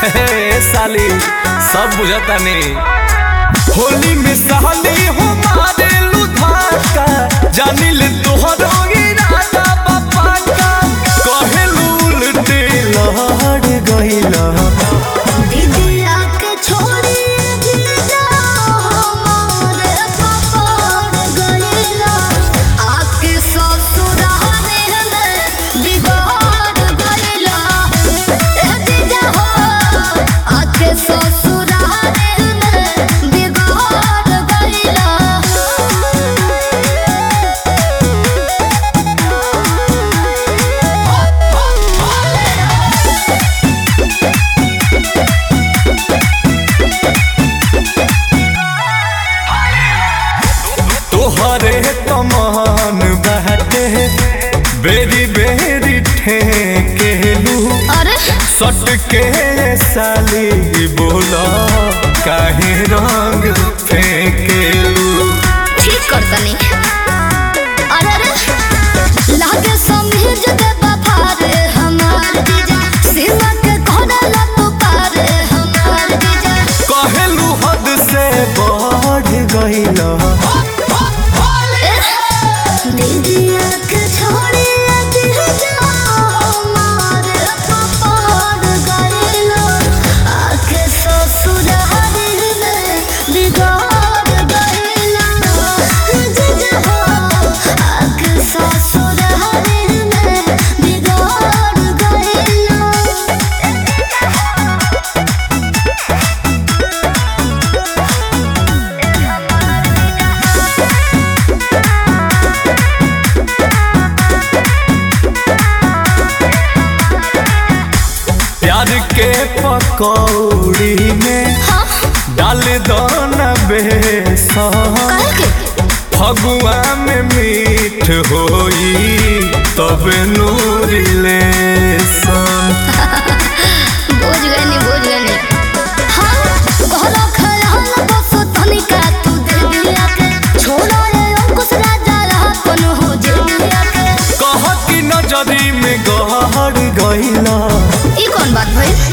हे साली सब बुझता नहीं होली में साली हो मारे लुधाका जानी ले तोहरो इरादा बापा का कहेलू उल्टे लहड़ गइला दीदिया के छोड़ी जीजा हमारे पकड़ गइला आके ससुराले में बिगाड़ गइला ए जीजा हो आके ससुराले में बिगाड़ गइला तोहरे तमान बहते बेरी बेरी ठेकेलू अरे सट के साली बोला काहे रंग फेंकेलू ठीक कर तनी अरे अरे लागे समीज दे बफारे हमार जीजा सीमा के कोना तो पारे हमार जीजा कहेलू हद से बढ़ गइला दीदिया के छोड़ी जीजा हमारे पपार गइलो आके ससुरारी में बिगाड़ गइलो जीजा हो आके ससुरारी में बिगाड़ गइलो प्यार के पकौड़ी में डाल दो न बेसन काहे के फगुआ में मीठ होई तब नूरी लेसन बोझ गए नी बोझ गए नी हाँ घरा खयाल बस तनिका तू दे दिया के छोड़ा रे अंकुश राजा रहा कौन हो जे दिया के कह की नजरी में गहर गइला ई कौन बात भइल